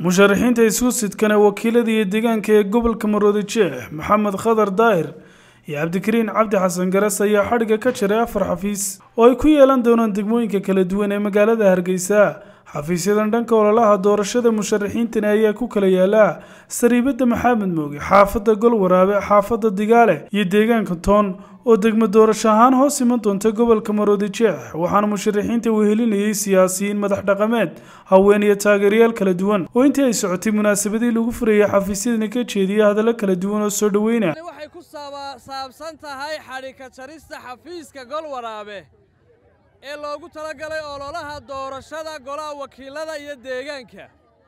musharaxiinta isku sidkana wakiilada iyo deegaanka ee gobolka maroodi jeex maxamed khadar daahir iyo cabdikariin cabdi xasan garas ayaa xadhigga ka jiray afar xafiis oo ay ku yeelan doonaan degmooyinka kala duwan ee magaalada hargeysa xafiisyadan dhanka ololaha doorashada musharaxiintani ayaa ku kala yaala sariibada maxamed mooge xaafadda golwaraabe xaafadda digaale iyo deegaanka toon oo degmo doorasho ahaan hoos iman doonta gobolka maroodi jeex waxaana musharaxiinta wehelinayay siyaasiyiin madax dhaqameed haween iyo taageerayaal kala duwan oo intii ay socotay munaasabadii lagu furayay xafiisyadani ka jeediya hadallo kala duwan oo soo dhoweyna waxay ku saabsan tahay xadhika jarista xafiiska golwaraabe ee loogu talagalay ololaha doorashada golaha wakiilada iyo deegaanka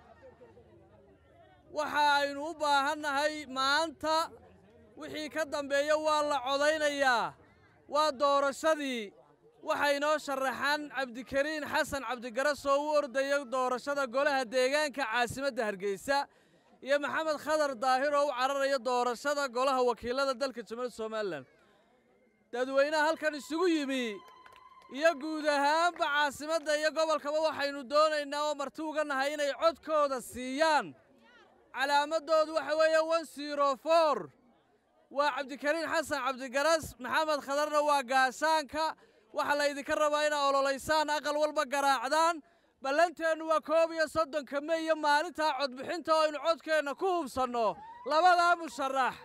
waxa aynu u baahannahay maanta wixii ka dambeeya waa la codaynayaa waa doorashadii waxaa inoo sharaxan cabdikariin xasan cabdigaras oo u ordaya doorashada golaha deegaanka caasimadda hargeysa iyo maxamed khadar daahir oo u cararaya doorashada golaha wakiilada dalka jamhuuriyadda somalilan dadweynaha halkan isugu yimi iyo guud ahaanba caasimadda iyo gobolkaba waxaynu doonaynaa oo marti uga nahay inay codkooda siiyaan calaamadoodu waxa weeye one zero for waa cabdikariin xasan cabdigaras maxamed khadarna waa gaashaanka waxaa laydinka rabaa inaa ololaysaan aqal walba garaacdaan ballanteennu waa koob iyo soddonka me iyo maalintaa codbixinta oo aynu codkeenna ku hubsanno labadaa musharax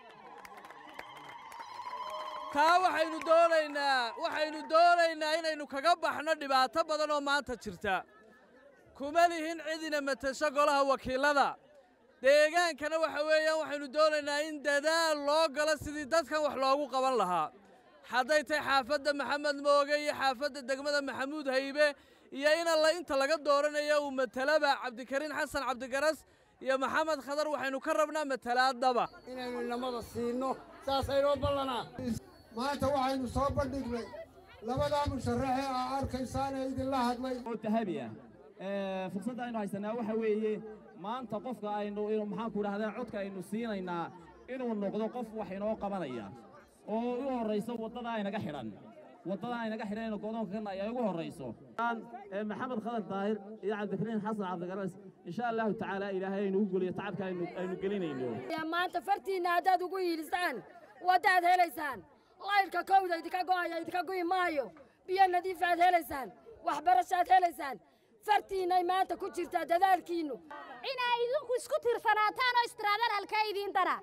taa waxaynu doonaynaa waxaynu doonaynaa inaynu kaga baxno dhibaato badan oo maanta jirta kuma lihin cidina matasho golaha wakiilada deegaankana waxa weeyaan waxaynu doonaynaa in dadaal loo galo sidii dadkan wax loogu qaban lahaa hadday tahay xaafadda maxamed mooge iyo xaafadda degmada maxamuud haybe iyo in alla inta laga dooranayo uu matalaba cabdikariin xasan cabdigaras iyo maxamed khadar waxaynu ka rabnaa matalaadaba inaynu inamada siino saasaynoo ballanaa maanta waxaynu soo bandhignay labadaa musharaxee aa arkaysaan ee idinla hadlay oo dahabi ah fursadda aynu haysanaa waxa weeye maanta qofka aynu maxaanku idhahdaa codka aynu siinaynaa inuu noqdo qof wax inoo qabanaya oo u horrayso waddada aynaga xidhan waddada aynaga xidhan aynu godoonka kana ayaa ugu horrayso maxamed khadar daahir iyo cabdikariin xasan cabdigaras insha allahu tacaala ilaahay aynu u geliyo tacabka aynu gelinayno maanta fartiinna haddaad ugu yiilisaan waddaad helaysaan laylka kowda idinka go'aya idinka gu'i maayo biyo nadiifaad helaysaan waxbarashaad helaysaan fartiinnay maanta ku jirtaa dadaalkiinnu inay idinku isku tirsanaataan oo istiraadaan halkaa idiin dara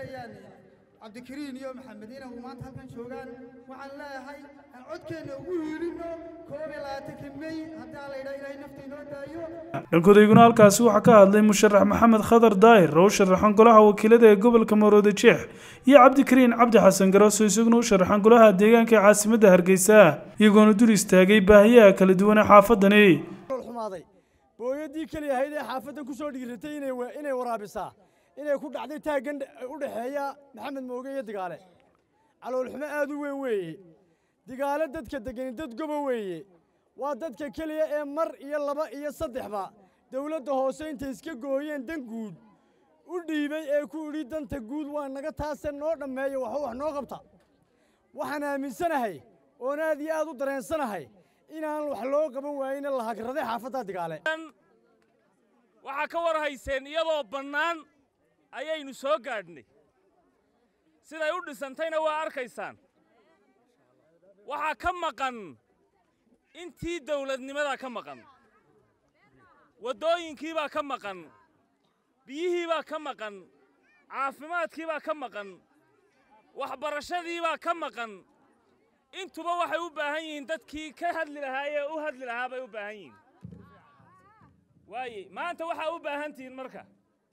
cabdikariin iyo maxamed inay maanta halkan joogaan waxaan leeyahay aan codkeenna ugu hiilinno koob iyo labaatanka mey haddii aan la yidhaha ilaahay nafta inoo daayo dhankodayguna halkaasi waxaa ka hadlay musharax maxamed khadar daahir oo u sharaxan golaha wakiilada ee gobolka maroodi jeex iyo cabdikariin cabdi xasan garoos oo isaguna u sharaxan golaha deegaanka ee caasimadda hargeysa iyagoona dul istaagay baahiyaha kala duwan ee xaafadani xumaaday booyadii keliya ahayd ee xaafaddan ku soo dhigiratay inay waraabisaa inay ku dhacday taaggan u dhexeeya maxamed mooge iyo digaale caloolxumo aad u weyn weeye digaale dadka degani dad goba weeye waa dadka keliya ee mar iyo laba iyo saddexba dawladda hoose intay iska gooyeen dan guud u dhiibay ee ku idhi danta guud waa naga taase noo dhammeeya waxba wax noo qabta waxaan aaminsanahay oon aad iyo aad u dareensanahay inaan wax loo qaban waayeyna la hagraday xaafadda digaale waxaa ka war hayseen iyadoo bannaan ayaynu soo gaadhnay siday u dhisantayna waa arkaysaan waxaa ka maqan intii dawladnimadaa ka maqan waddooyinkiibaa ka maqan biyihiibaa ka maqan caafimaadkiibaa ka maqan waxbarashadiibaa ka maqan intuba waxay u baahan yihiin dadkii ka hadli lahaa ee u hadli lahaa bay u baahan yihiin waaye maanta waxaa u baahan tihiin marka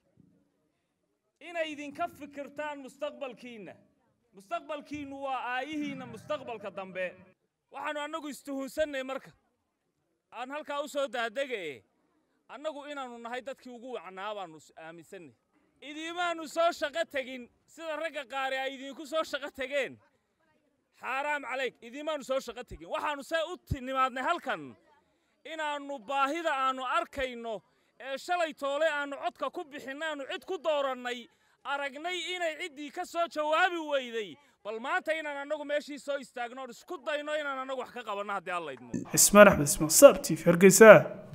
inay idinka fikirtaan mustaqbalkiinna mustaqbalkiinnu waa aayihiinna mustaqbalka dambe waxaannu annagu istuhunsannay marka aan halkaa u soo daadega'e annagu inaannu nahay dadkii ugu wacnaa baannu aaminsannay idiimaannu soo shaqo tegin sida ragga qaari ay idinku soo shaqo tegeen xaaraam calayk idiimaannu soo shaqo tegin waxaannu see u nimaadnay halkan inaannu baahida aannu arkayno ee shalay toole aannu codka ku bixinna aannu cid ku doorannay aragnay inay ciddii ka soo jawaabi weyday bal maanta inaan annagu meeshii soo istaagno oon isku dayno inaan annagu wax ka qabanno haddii alla idmo cismaan axmed ismaan saabtiif hargeysa